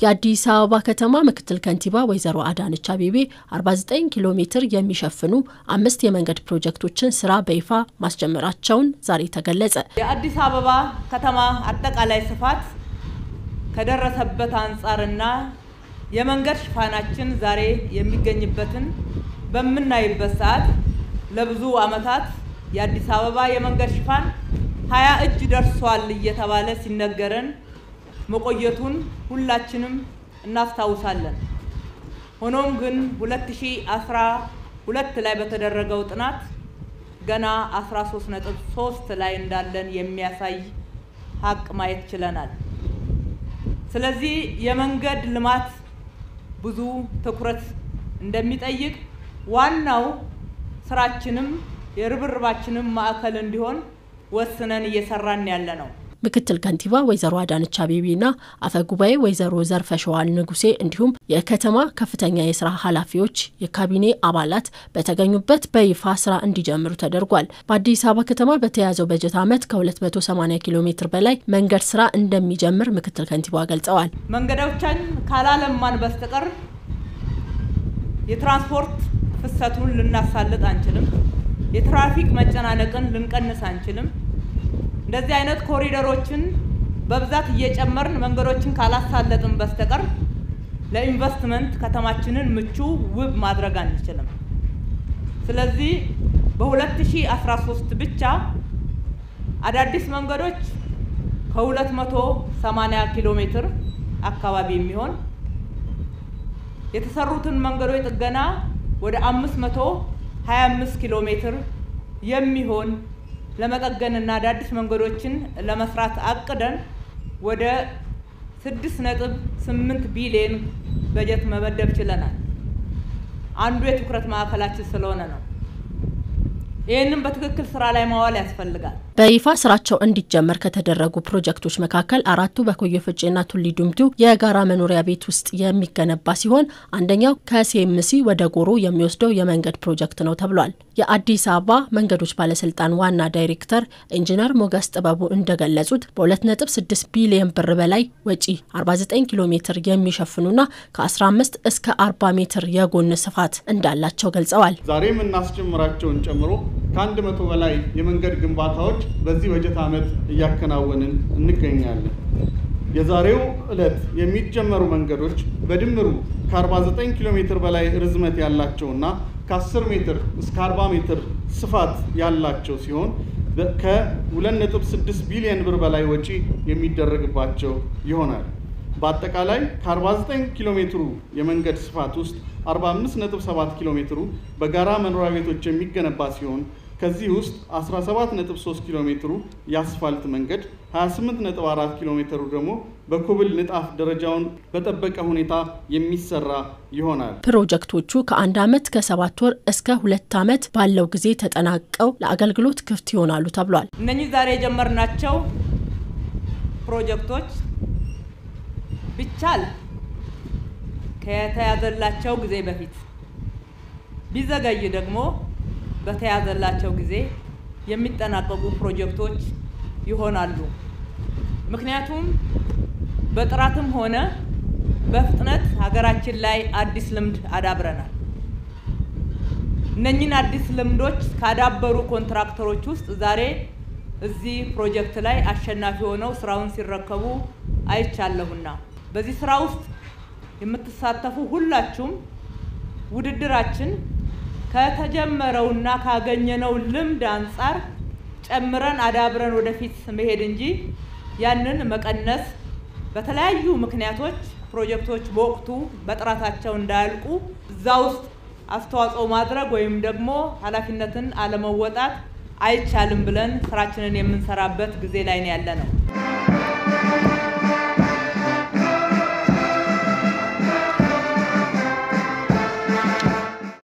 የአዲስ አበባ ከተማ ምክትል ከንቲባ ወይዘሮ አዳነች አቤቤ 49 ኪሎ ሜትር የሚሸፍኑ አምስት የመንገድ ፕሮጀክቶችን ስራ በይፋ ማስጀመራቸውን ዛሬ ተገለጸ። የአዲስ አበባ ከተማ አጠቃላይ ስፋት ከደረሰበት አንጻርና የመንገድ ሽፋናችን ዛሬ የሚገኝበትን በምናይበት ሰዓት ለብዙ ዓመታት የአዲስ አበባ የመንገድ ሽፋን ሀያ እጅ ደርሷል እየተባለ ሲነገረን መቆየቱን ሁላችንም እናስታውሳለን። ሆኖም ግን 2012 ላይ በተደረገው ጥናት ገና 13.3 ላይ እንዳለን የሚያሳይ ሀቅ ማየት ችለናል። ስለዚህ የመንገድ ልማት ብዙ ትኩረት እንደሚጠይቅ ዋናው ስራችንም የርብርባችንም ማዕከል እንዲሆን ወስነን እየሰራን ያለ ነው። ምክትል ከንቲባ ወይዘሮ አዳነች አቤቤና አፈ ጉባኤ ወይዘሮ ዘርፈሸዋል ንጉሴ እንዲሁም የከተማ ከፍተኛ የስራ ኃላፊዎች፣ የካቢኔ አባላት በተገኙበት በይፋ ስራ እንዲጀምሩ ተደርጓል። በአዲስ አበባ ከተማ በተያዘው በጀት ዓመት ከ280 ኪሎ ሜትር በላይ መንገድ ስራ እንደሚጀምር ምክትል ከንቲባ ገልጸዋል። መንገዶቻችን ካላለማን በስተቀር የትራንስፖርት ፍሰቱን ልናሳልጥ አንችልም። የትራፊክ መጨናነቅን ልንቀንስ አንችልም። እንደዚህ አይነት ኮሪደሮችን በብዛት እየጨመርን መንገዶችን ካላሳለጥን በስተቀር ለኢንቨስትመንት ከተማችንን ምቹ ውብ ማድረግ አንችልም። ስለዚህ በ2013 ብቻ አዳዲስ መንገዶች ከ280 ኪሎ ሜትር አካባቢ የሚሆን የተሰሩትን መንገዶች ጥገና ወደ 525 ኪሎ ሜትር የሚሆን ለመጠገንና አዳዲስ መንገዶችን ለመስራት አቅደን ወደ 6.8 ቢሊዮን በጀት መመደብ ችለናል። አንዱ የትኩረት ማዕከላችን ስለሆነ ነው። ይህንም በትክክል ስራ ላይ ማዋል ያስፈልጋል። በይፋ ስራቸው እንዲጀመር ከተደረጉ ፕሮጀክቶች መካከል አራቱ በኮየ ፈጬና ቱሊ ዲምቱ የጋራ መኖሪያ ቤት ውስጥ የሚገነባ ሲሆን አንደኛው ከሲኤምሲ ወደ ጎሮ የሚወስደው የመንገድ ፕሮጀክት ነው ተብሏል። የአዲስ አበባ መንገዶች ባለስልጣን ዋና ዳይሬክተር ኢንጂነር ሞገስ ጥበቡ እንደገለጹት በ2.6 ቢሊዮን ብር በላይ ወጪ 49 ኪሎ ሜትር የሚሸፍኑና ከ15 እስከ 40 ሜትር የጎን ስፋት እንዳላቸው ገልጸዋል። ዛሬ የምናስጀምራቸውን ጨምሮ ከአንድ መቶ በላይ የመንገድ ግንባታዎች በዚህ በጀት ዓመት እያከናወንን እንገኛለን። የዛሬው ዕለት የሚጀመሩ መንገዶች በድምሩ ከ49 ኪሎ ሜትር በላይ ርዝመት ያላቸውና ከ10 ሜትር እስከ 40 ሜትር ስፋት ያላቸው ሲሆን ከ2.6 ቢሊዮን ብር በላይ ወጪ የሚደረግባቸው ይሆናል። በአጠቃላይ ከ49 ኪሎ ሜትሩ የመንገድ ስፋት ውስጥ 45.7 ኪሎ ሜትሩ በጋራ መኖሪያ ቤቶች የሚገነባ ሲሆን ከዚህ ውስጥ 17.3 ኪሎ ሜትሩ የአስፋልት መንገድ፣ 28.4 ኪሎ ሜትሩ ደግሞ በኮብል ንጣፍ ደረጃውን በጠበቀ ሁኔታ የሚሰራ ይሆናል። ፕሮጀክቶቹ ከአንድ ዓመት ከሰባት ወር እስከ ሁለት ዓመት ባለው ጊዜ ተጠናቀው ለአገልግሎት ክፍት ይሆናሉ ተብሏል። እነኚህ ዛሬ የጀመርናቸው ፕሮጀክቶች ቢቻል ከተያዘላቸው ጊዜ በፊት ቢዘገይ ደግሞ በተያዘላቸው ጊዜ የሚጠናቀቁ ፕሮጀክቶች ይሆናሉ። ምክንያቱም በጥራትም ሆነ በፍጥነት ሀገራችን ላይ አዲስ ልምድ አዳብረናል። እነኚህን አዲስ ልምዶች ካዳበሩ ኮንትራክተሮች ውስጥ ዛሬ እዚህ ፕሮጀክት ላይ አሸናፊ ሆነው ስራውን ሲረከቡ አይቻለሁና በዚህ ስራ ውስጥ የምትሳተፉ ሁላችሁም ውድድራችን ከተጀመረውና ካገኘነው ልምድ አንጻር ጨምረን አዳብረን ወደፊት መሄድ እንጂ ያንን መቀነስ፣ በተለያዩ ምክንያቶች ፕሮጀክቶች በወቅቱ በጥራታቸው እንዳያልቁ እዛ ውስጥ አስተዋጽኦ ማድረግ ወይም ደግሞ ኃላፊነትን አለመወጣት አይቻልም ብለን ስራችንን የምንሰራበት ጊዜ ላይ ነው ያለ ነው።